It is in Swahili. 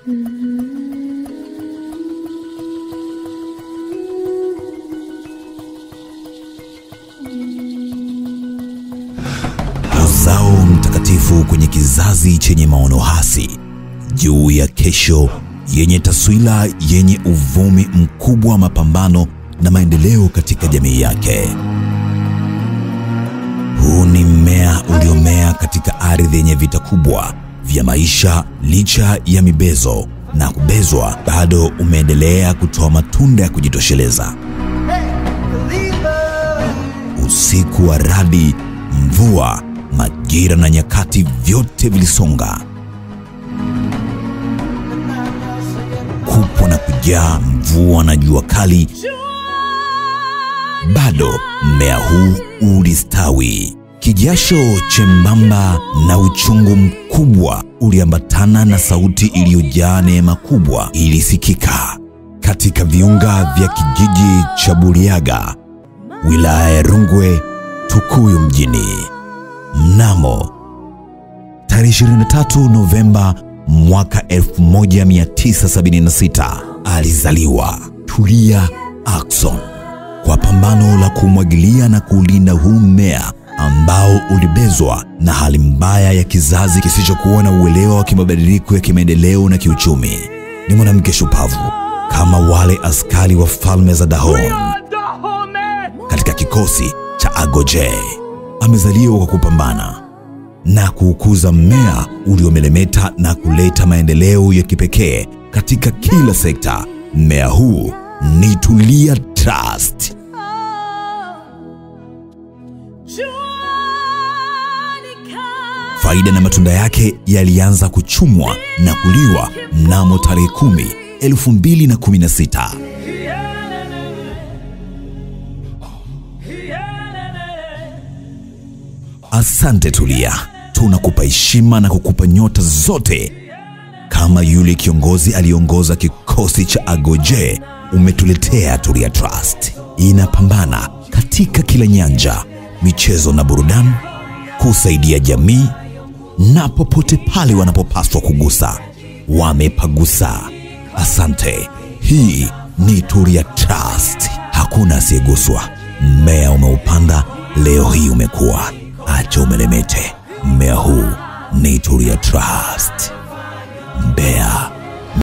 Uzao mtakatifu kwenye kizazi chenye maono hasi juu ya kesho yenye taswira yenye uvumi mkubwa wa mapambano na maendeleo katika jamii yake. Huu ni mmea uliomea katika ardhi yenye vita kubwa vya maisha. Licha ya mibezo na kubezwa, bado umeendelea kutoa matunda ya kujitosheleza. Usiku wa radi, mvua, majira na nyakati, vyote vilisonga kupwa na kujaa, mvua na jua kali, bado mmea huu ulistawi. Kijasho chembamba na uchungu mkubwa uliambatana na sauti iliyojaa neema kubwa ilisikika katika viunga vya kijiji cha Buriaga, wilaya ya Rungwe, Tukuyu mjini. Mnamo tarehe 23 Novemba mwaka 1976 alizaliwa Tulia Ackson kwa pambano la kumwagilia na kuulinda huu mmea ambao ulibezwa na hali mbaya ya kizazi kisichokuwa na uelewa wa kimabadiliko ya kimaendeleo na kiuchumi. Ni mwanamke shupavu kama wale askari wa falme za Dahomey katika kikosi cha Agoje. Amezaliwa kwa kupambana na kuukuza mmea uliomelemeta na kuleta maendeleo ya kipekee katika kila sekta. Mmea huu ni Tulia Trust. Faida na matunda yake yalianza kuchumwa na kuliwa mnamo tarehe 10 2016. Asante Tulia, tunakupa heshima na kukupa nyota zote. Kama yule kiongozi aliongoza kikosi cha Agoje, umetuletea Tulia Trust. Inapambana katika kila nyanja, michezo na burudani, kusaidia jamii na popote pale wanapopaswa kugusa, wamepagusa. Asante. Hii ni Tulia Trust, hakuna asiyeguswa. Mmea umeupanda leo hii umekuwa, acha umelemete. Mmea huu ni Tulia Trust. Mbeya